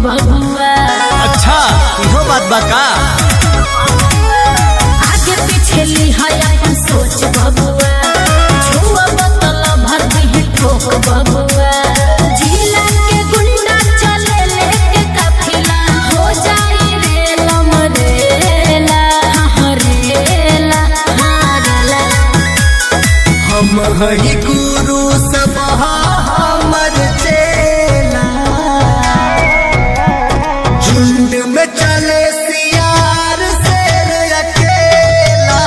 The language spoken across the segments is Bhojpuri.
बबुआ अच्छा इहो बात बा का आगे पीछे ली है अपन सोच बबुआ छुआ बोतल भर दी ठोक बबुआ जिला के गुंडा चले लेके काफिला हो जाई रेला मरेला हाँ रेला हाँ रेला हम हई गुरु सब हमर चेला झुंड में चले सियार शेर अकेला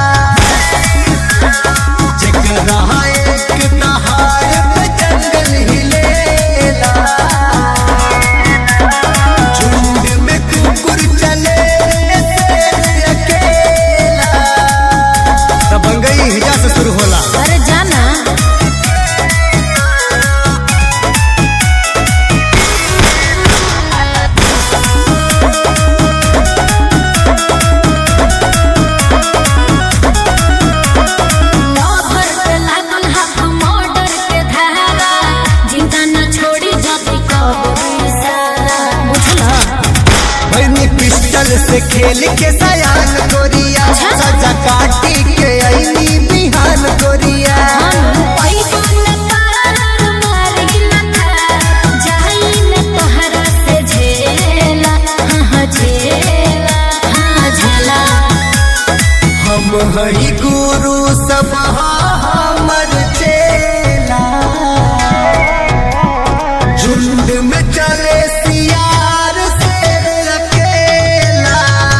जकरा एक नहार पे जंगल हिलेला झुंड में कुकुर चले शेर अकेला दबंगई हिजा से शुरू होला अरे जाना लवर पे लागल हाथ मर्डर के धारा जिंदा न छोड़ी जति कबो इशारा बुझला भैनी पिस्टल से खेल के सयान गोरिया सजा काटी के ऐनी बिहान गोरिया हम हई गुरु सब हमर चेला झुंड में चले सियार शेर अकेला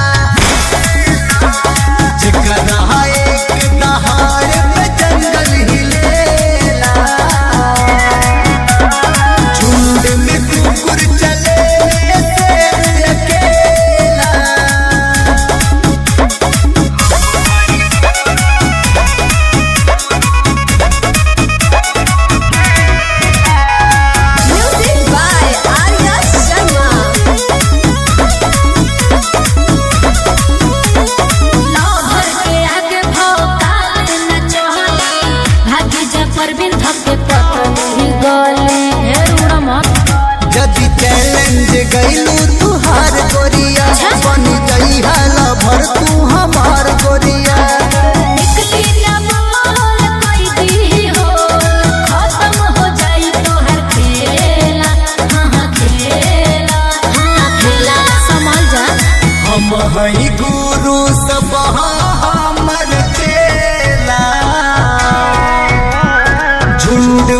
जकरा एक नहार पे जंगल हिलेला झुंड में कुकुर चले शेर अकेला परवीन धक्के पतली गले ढेर उड़ा मत यदि चैलेंज गईलू तू हार गोरिया बन गई हाला भर तू हमार गोरिया निकली ना बोल कोई दी हो खत्म हो जाई तोहर खेला हाँ हाँ खेला हाँ खेला संभल जा हम हई गुरु सब हमर चेला झुंड